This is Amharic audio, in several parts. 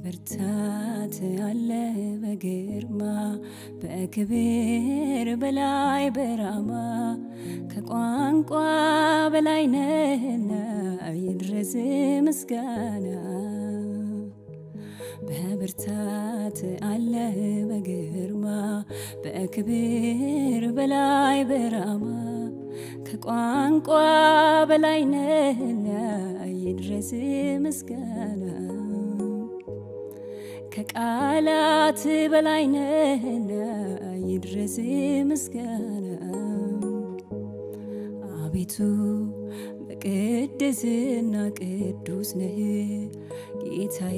ብርታት አለ በግርማ በክብር በላይ በራማ ከቋንቋ በላይ ነህና ይድረስ ምስጋና በብርታት አለ በግርማ በክብር በላይ በራማ ከቋንቋ በላይ ነህና ይድረስ ምስጋና ከቃላት በላይ ነህና ይድረስ ምስጋና አቤቱ በቅድስና ቅዱስ ነህ ጌታዬ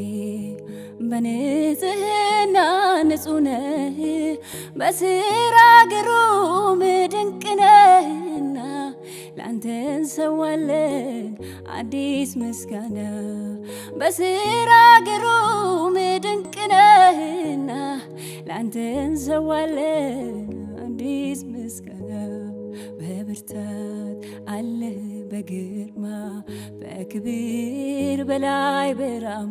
በንጽህና ንጹህ ነህ በስራ ግሩም ድንቅ ነህና ለአንተ እንሰዋለን አዲስ ምስጋና በስራ ግሩም ድንቅ ነህና ለአንተ እንሰዋለን አዲስ ምስጋና በብርታት አለህ በግርማ በክብር በላይ በራማ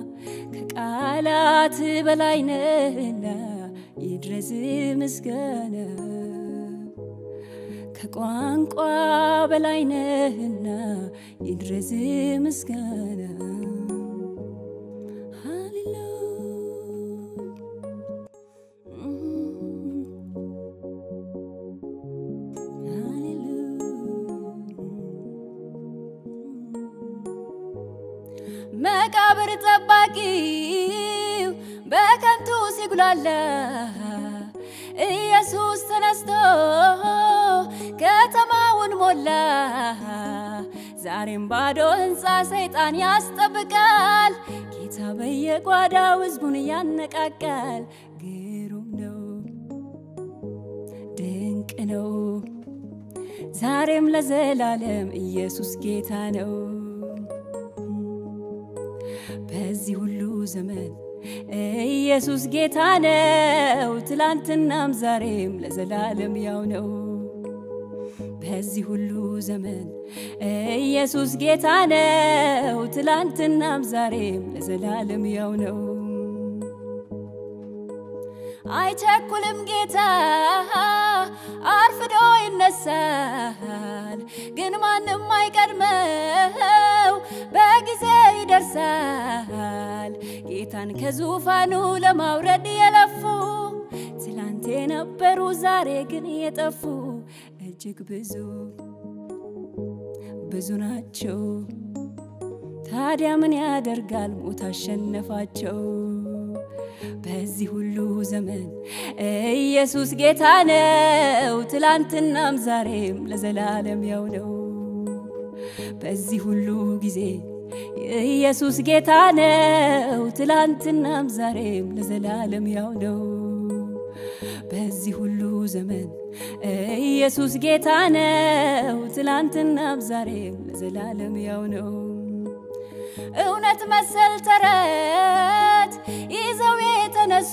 ከቃላት በላይ ነህና ይድረስ ምስጋና ከቋንቋ በላይ ነህና ይድረስ ምስጋና መቃብር ጠባቂው በከንቱ ሲጉላላ ኢየሱስ ተነስቶ ከተማውን ሞላ። ዛሬም ባዶ ሕንፃ ሰይጣን ያስጠብቃል። ጌታ በየጓዳው ሕዝቡን ያነቃቃል። ግሩም ነው፣ ድንቅ ነው። ዛሬም ለዘላለም ኢየሱስ ጌታ ነው። በዚህ ሁሉ ዘመን ኢየሱስ ጌታ ነው። ትላንትናም ዛሬም ለዘላለም ያው ነው። በዚህ ሁሉ ዘመን ኢየሱስ ጌታ ነው። ትላንትናም ዛሬም ለዘላለም ያው ነው። አይቸኩልም ጌታ አርፍዶ ይነሳል፣ ግን ማንም አይቀድመው በጊዜ ይደርሳል። ጌታን ከዙፋኑ ለማውረድ የለፉ ትላንት የነበሩ ዛሬ ግን የጠፉ እጅግ ብዙ ብዙ ናቸው። ታዲያ ምን ያደርጋል ሞት አሸነፋቸው። በዚህ ሁሉ ዘመን ኢየሱስ ጌታ ነው። ትላንትናም ዛሬም ለዘላለም ያው ነው። በዚህ ሁሉ ጊዜ ኢየሱስ ጌታ ነው። ትላንትናም ዛሬም ለዘላለም ያው ነው። በዚህ ሁሉ ዘመን ኢየሱስ ጌታ ነው። ትላንትናም ዛሬም ለዘላለም ያው ነው። እውነት መሰል ተረት ይዘው የተነሱ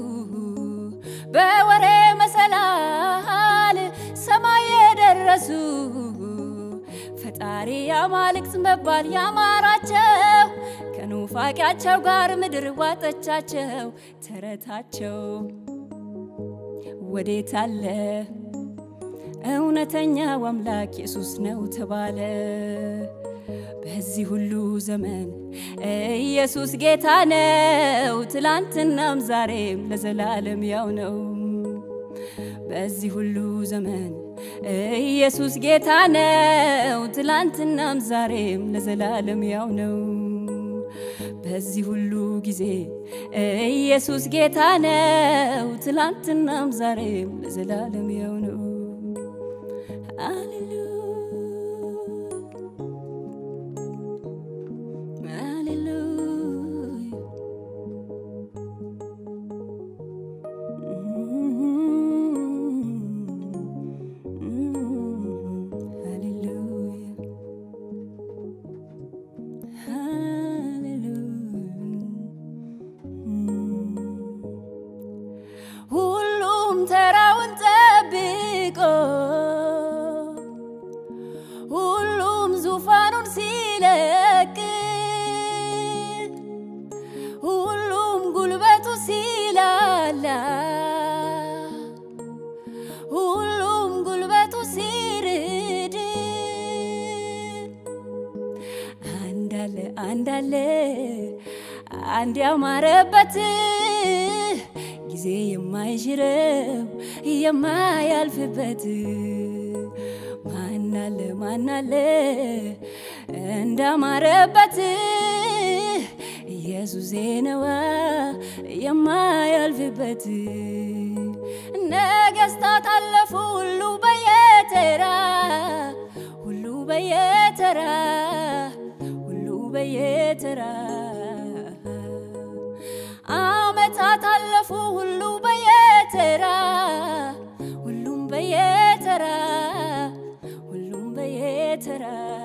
በወሬ መሰላል ሰማይ የደረሱ ፈጣሪ አማልክት መባል ያማራቸው ከኑፋቂያቸው ጋር ምድር ዋጠቻቸው። ተረታቸው ወዴት አለ? እውነተኛው አምላክ ኢየሱስ ነው ተባለ። በዚህ ሁሉ ዘመን ኢየሱስ ጌታ ነው። ትላንትናም ዛሬም ለዘላለም ያው ነው። በዚህ ሁሉ ዘመን ኢየሱስ ጌታ ነው። ትላንትናም ዛሬም ለዘላለም ያው ነው። በዚህ ሁሉ ጊዜ ኢየሱስ ጌታ ነው። ትላንትናም ዛሬም ለዘላለም ያው ነው። ሃሌሉያ ሁሉም ተራውን ጠብቆ አንዳለ አንድ ያማረበት ጊዜ የማይሽረው የማያልፍበት ማናለ ማናለ እንዳማረበት ኢየሱሴ ነዋ የማያልፍበት ነገስታት አለፉ ሁሉ በየተራ ሁሉ በየተራ ሁሉ በየተራ አመታት አለፉ ሁሉ በየተራ ሁሉም በየተራ ሁሉም በየተራ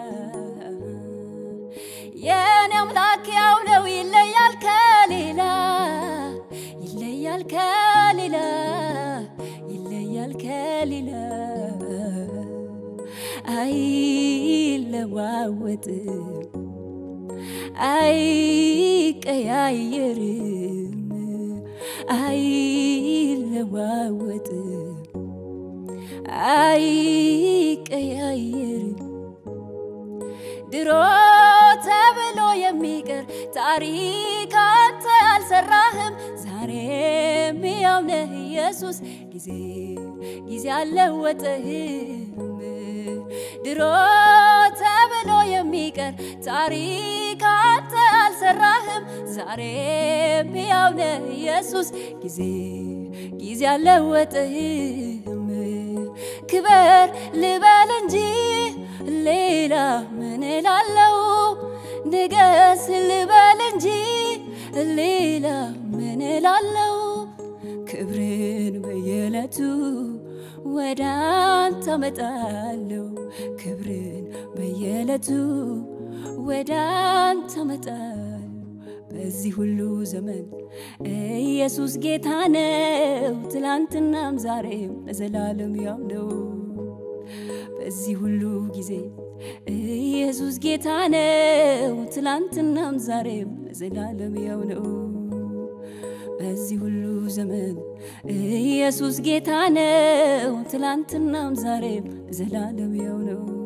የኔ አምላክ ያው ነው ይለያል ከሌላ ይለያል ከሌላ ይለያል ከሌላ አይለዋወጥም አይቀያየርም አይለዋወጥም አይቀያየርም ድሮ ተብሎ የሚቀር ታሪክ አንተ አልሰራህም። ዛሬም ያው ነህ ኢየሱስ፣ ጊዜ ጊዜ አልለወጠህም። ድሮ ተብሎ የሚቀር ታሪክ አንተ አልሰራህም። ዛሬም ያው ነህ ኢየሱስ፣ ጊዜ ጊዜ አልለወጠህም። ክበር ልበል እንጂ ሌላ ምን እላለው? ንገስ ልበል እንጂ ሌላ ምን እላለው? ክብርን በየዕለቱ ወደ አንተ አመጣለሁ። ክብርን በየዕለቱ ወደ አንተ አመጣለሁ። በዚህ ሁሉ ዘመን ኢየሱስ ጌታ ነው፣ ትላንትናም ዛሬም ለዘላለም ያው ነው። በዚህ ሁሉ ጊዜ ኢየሱስ ጌታ ነው፣ ትላንትናም ዛሬም ለዘላለም ያው ነው። በዚህ ሁሉ ዘመን ኢየሱስ ጌታ ነው፣ ትላንትናም ዛሬም ለዘላለም ያው ነው።